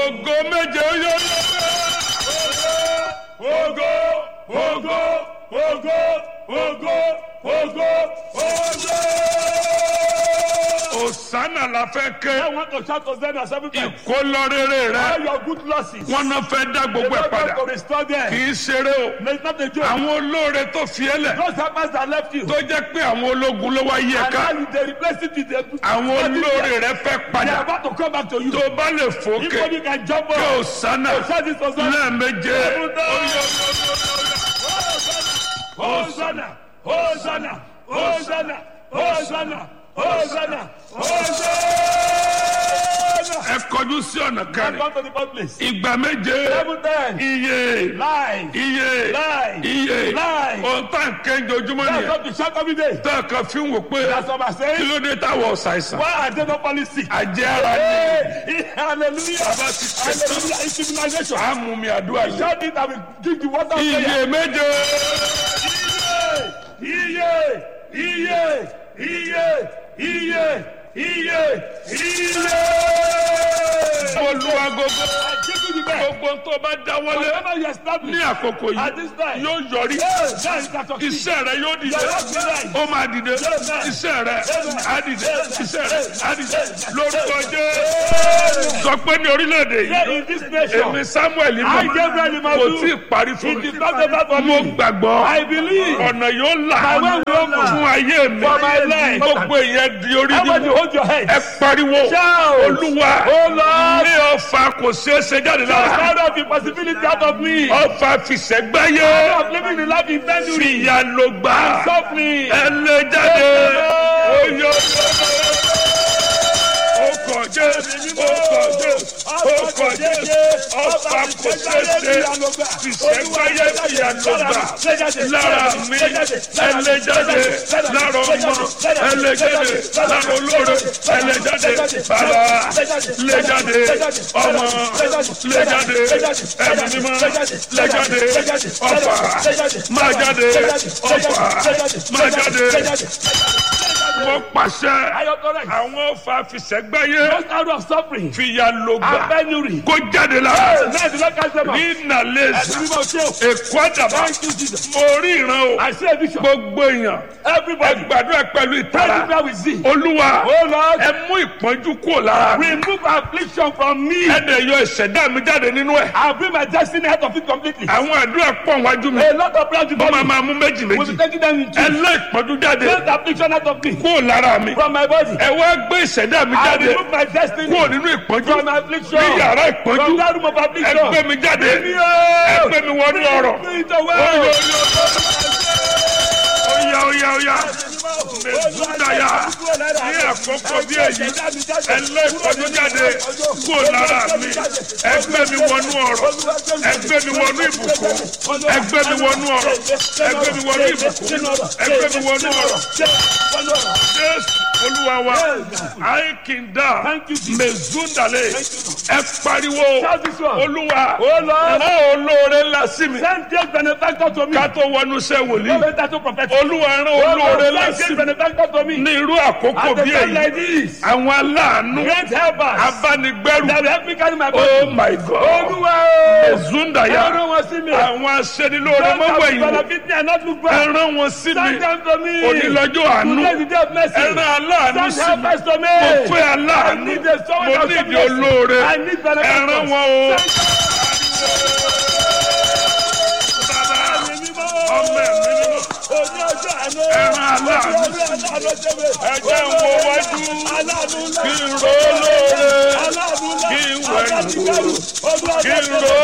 ògo méje ó yọ Ògo, ògo, ògo, ògo, ògo, ògo. òsánà la fẹ́ ké I want to shout Hosanna seven times. ìkólọ́rẹ́rẹ́ rẹ All your good losses. wọn náà fẹ́ dá The gbogbo ẹ̀ Lord padà God to restore kì them. í ṣeré o No, It's not a joke. àwọn olóore tó fi ẹ́ lẹ̀ Those helpers that left you. tó jẹ́ pé àwọn ológun ló wá yí ẹ And ká now they replace it with the àwọn olóore rẹ fẹ́ They are padà about to come back to you. tó bá lè If fòkè only you can jump kí up. òsánà Shout this Hosanna. lẹ́ẹ̀méje Hosanna, Hosanna, Hosanna, Hosanna, Hosanna, Hosanna. ẹ kọjú sí ọ̀nà Come kẹrin back to the first place. ìgbà méje Seven times. iye Live. iye Live. iye Live. ohun tá n kẹ́ńjọ ojúmọ́ That's nìyẹn what we shout every day. tá a kan fi ń wò pé That's what I'm kí saying. ló dé táwọn ọ̀sàìsàn Why are they not falling sick? àjẹ́ ara ni Hey, hallelujah. Baba ti ṣe tán. Hallelujah. It's immunization. àmú mi àdúrà yìí Shout it and we drink the water of prayer. iye méje Iye, iye, iye, iye, iye, iye. olúwa gbogbo I give you the best. gbogbo tó bá dáwọ́lé Whatever you ní establish àkókò at yìí this time, yóò yọrí hey, that is that of iṣẹ́ rẹ yóò dìde Your work be right. ó máa dìde iṣẹ́ rẹ á dìde iṣẹ́ rẹ á dìde lórúkọ Jésù sọ pé ní orílẹ̀-èdè Yeah, yìí in this nation, èmi Samuel I mọ̀ Gabriel kò Imadu, tí ì parí fún it mi is not over for mo me. gbàgbọ́ I believe ọ̀nà yóò là My way will open. fún ayé mi For my life. gbogbo èèyàn di orí Everybody nínú hold your head. ẹ pariwo Shout. olúwa Oh Lord, ní ọfà kò ṣeé ṣe jáde lára out of the possibility out of me. ọfà fìṣẹ́gbáyé Of living the life in penury. fìyà ló gbà Suffering. ẹ lè jáde oyè ọkọ̀ jẹ́ ọkọ̀ jẹ́ ọkọ̀ jẹ́ ọfà kò ṣeé ṣe fìṣẹ́gbáyé fìyà ló gbà lára mi ẹ lè jáde lára ọmọ ẹ lè jáde lára olóore ẹ lè jáde bàbá lè jáde ọmọ lè jáde ẹ̀mí mímọ́ lè jáde ọfà máa jáde ọfà máa jáde wọ́n pàṣẹ Are you correct? àwọn ọfà fìṣẹ́gbáyé Just out of suffering fìyà ló and gbà penury. kó jáde lára Now the Lord cast them out. ní nàlẹ́sì Ẹ̀sìn mímọ́ ṣe o. èkó àdàbà Thank you, Jesus. mo rí ìran o I see a vision. gbogbo èèyàn ẹ Everybody, gbàdúrà pẹ̀lú pray ìtara the prayer with thee. olúwa Oh Lord, ẹ mú ìpọ́njú kúrò lára mi remove affliction from me. ẹ dẹ̀ yọ ìṣẹ̀dá mi jáde nínú ẹ̀ I'll bring my destiny out of it completely. àwọn àdúrà pọ̀ wájú mi A lot of prayers wọ́n before máa me. máa mú méjì We'll méjì be taking them in ẹ two. lé ìpọ́njú jáde Take the affliction out of me. kúrò lára mi From my body. ẹ wá gbé ìṣẹ̀dá mi I jáde remove my destiny. kúrò nínú ìpọ́njú From my affliction. ní yàrá From ìpọ́njú that room of ẹ affliction. gbé mi jáde Bring me ẹ out. gbé mi wọnú ọ̀rọ̀ Bring it away. Oyo, oyo, oya oya oya mẹsùdáyà ní àkókò bí èyí ẹlẹ́kọ̀ọ́dún jáde kúrò lára mi ẹgbẹ́ mi wọnú ọ̀rọ̀ ẹgbẹ́ mi wọnú ìbùkún ẹgbẹ́ mi wọnú ọ̀rọ̀ ẹgbẹ́ mi wọnú ìbùkún ẹgbẹ́ mi wọnú ọ̀rọ̀ jésù olúwa wa àìkìndà mẹsùdàlẹ̀ ẹ pariwo Shout this one. olúwa Oh Lord, rán olóore ńlá sí mi send great benefactor to me. ká tó wọnú iṣẹ́ wòlíì No better to prophet. olúwa rán Oh olóore Lord, ńlá send sí great mi benefactor to me. ní irú àkókò At a bí time èyí like this, àwọn aláàánú great helpers abánigbẹ́rù that will help me carry my body. oh my god Olúwa o. ezundaya Ẹran wọn sí mi. àwọn aṣẹ́nilóore Don't have mọ́wọ́ ìwò benefit me and not look back. ẹran wọn sí mi Send them to me. onílọ́jọ́ àánú Today is the day of mercy. ẹran aláàánú Send sí mi helpers to me. mo fẹ́ I aláàánú need a someone mo that will ní show ìdí me mercy. olóore I need benefactors. ẹran wọn o ọmọ ẹ̀mí nínú ẹran aláàánú ẹjẹ́ ń wo wájú kí n ro olóore kí n wẹ̀yìn kí n ro.